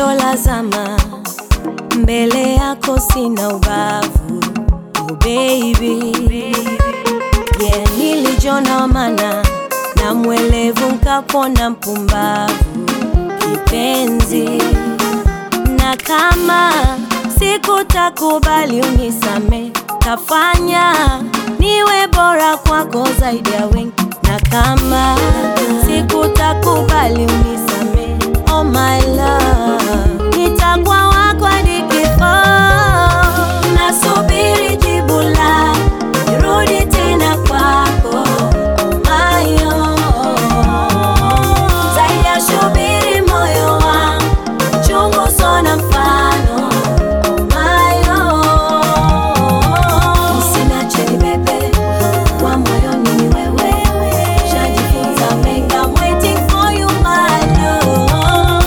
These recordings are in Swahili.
la zama, mbele yako sina ubavu. Oh baby, yeah, nilijona mana na mwelevu nkapona mpumbavu kipenzi, na kama sikutakubali unisame, tafanya niwe bora kwako zaidi ya wengi, na kama sikutakubali unisame, oh my love, nitakuwa wako hadi kifo. Nasubiri jibu la nirudi tena kwako, oh my oh. Zaidi ya shubiri moyo wangu chungu sona mfano oh my oh. Usiniache nibebe kwa moyoni ni wewe, shajifunza mengi, I'm waiting for you my love.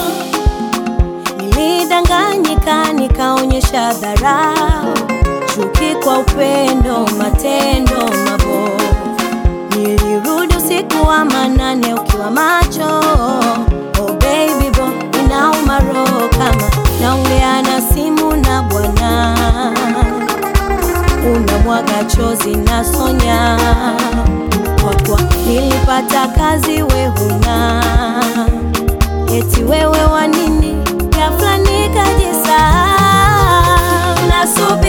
Nilidanganyika nikaonyesha dharau, chuki kwa upendo, matendo mabovu. Nilirudi usiku wa manane ukiwa macho, oh baby boy, inauma roho kama naongea na simu na Bwana, unamwaga chozi na sonya kwa kuwa nilipata kazi we huna eti wewe wa nini ghafla nikajisahau nasubiri